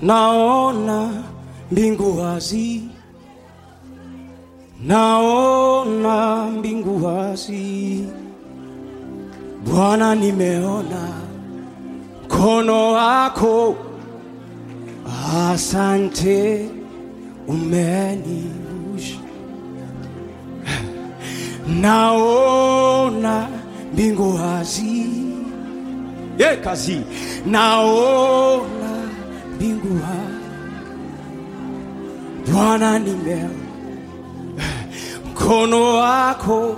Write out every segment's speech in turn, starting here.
naona mbingu wazi, naona mbingu wazi. Bwana, nimeona mkono wako, asante, umenivusha. Naona mbingu wazi, ye kazi, naona mbingu wazi. Bwana, nimeona mkono wako,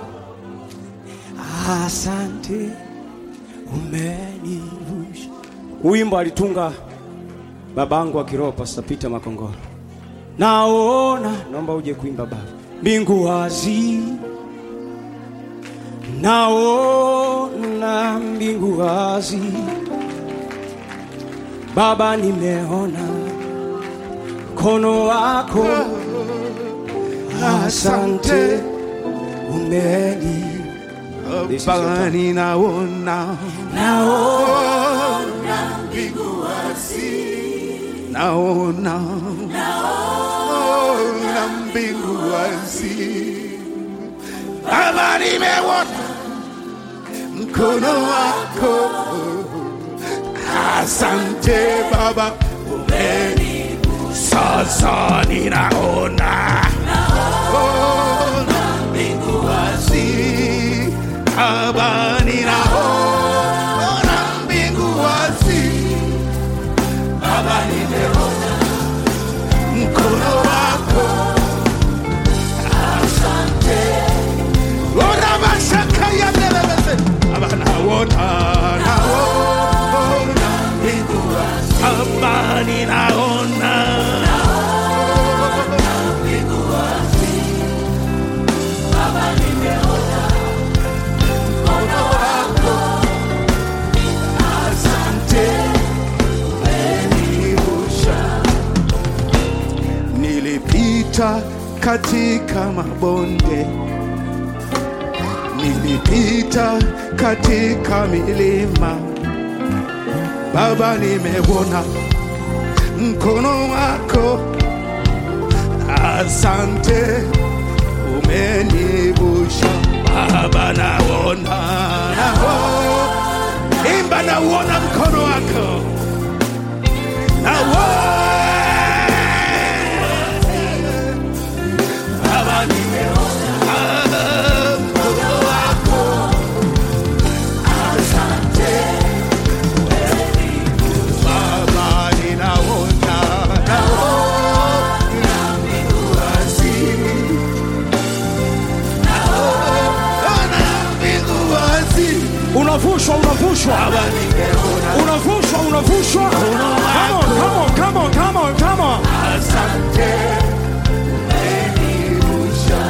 asante, umenivusha. Wimbo alitunga babangu wa kiroho Pastor Peter Makongoro. Naona, naomba uje kuimba baba. Mbingu wazi, naona mbingu wazi. Baba, nimeona mkono wako, asante, umeni Baba ninaona naona naona naona mbingu wazi Baba nimeona mkono wako asante Baba umeni sasa ninaona naona mbingu wazi Baba ninaona mbingu wazi Baba nimeona mkono wako asante Ora mashaka ya nelebese Baba naona naona mbingu wazi Baba ninaona mbingu wazi Baba nimeona mkono wako asante umenivusha nilipita katika mabonde nilipita katika milima baba nimeona mkono wako asante umenivusha baba naona naona imba nauona mkono wako nauona Baba nimeona mkono wako asante Baba ninaona naona mbingu wazi naona mbingu wazi unavushwa, unavushwa, Baba nimeona unavushwa, unavushwa. Come on, come on, come on, come on, come on. asante umenivusha.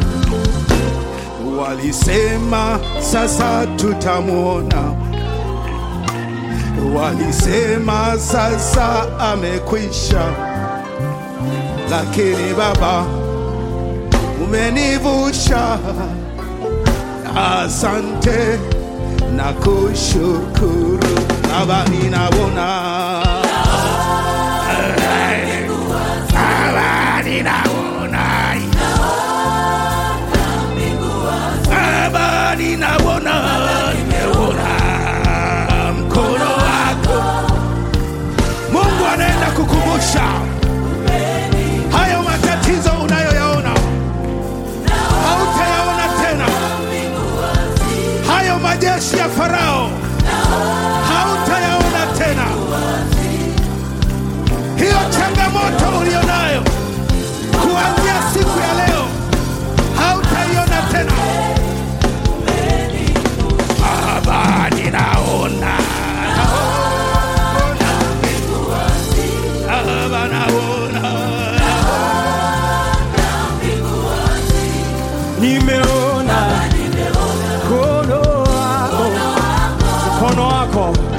Walisema sasa tutamwona, walisema sasa amekwisha, lakini Baba umenivusha. Asante na kushukuru Baba, ninaona Baba ninaona Baba ninaona nimeona mkono wako Mungu anaenda kukumbusha hayo matatizo unayoyaona hautayaona tena hayo majeshi ya Farao hautayaona tena hiyo changamoto ulionayo kuanzia siku ya leo hautaiona tena. Baba, ninaona Baba, naona Nimeona mkono wako, mkono wako